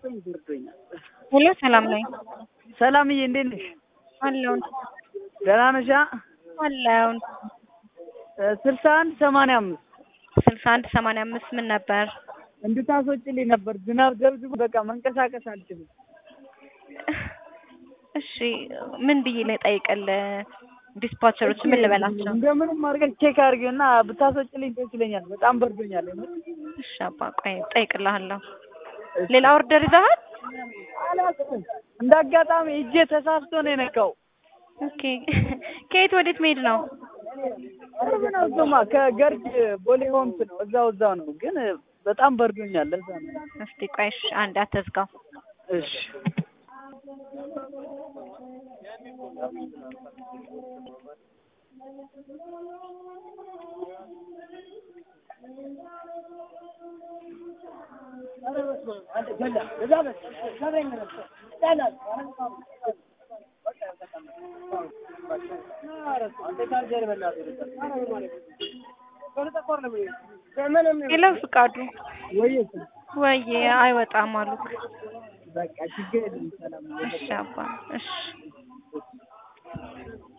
በጣም ይጎርዶኛል። ሄሎ ሰላም ነኝ። ሰላምዬ እንዴት ነሽ? አለውን ደህና ነሽ? አለውን ስልሳ አንድ ሰማንያ አምስት ስልሳ አንድ ሰማንያ አምስት ምን ነበር? እንድታስወጪልኝ ነበር። ዝናብ ገብዝቦ በቃ መንቀሳቀስ አልችልም። እሺ ምን ብዬ ልጠይቅልህ? ዲስፓቸሮች ምን ልበላቸው? እንደምንም አድርገሽ ቼክ አድርጊው እና ብታስወጪልኝ ደስ ይለኛል። በጣም በርዶኛል። እሺ አባ ቆይ እጠይቅልሃለሁ። ሌላ ኦርደር ይዘሃል? አላውቅም። እንደ አጋጣሚ እጄ ተሳስቶ ነው የነካው። ኦኬ ከየት ወዴት መሄድ ነው? ቅርብ ነው እሱማ ከገርጅ ቦሌ ሆምስ ነው። እዛው እዛው ነው፣ ግን በጣም በርዶኛል። ለዛ ነው። እስቲ ቆይ እሺ አንድ አትዝጋው። እሺ ሄሎ ፍቃዱ ወይ ወይዬ አይወጣም አሉክ። በቃ ችግር የለም። ሰላም እሺ አባ እሺ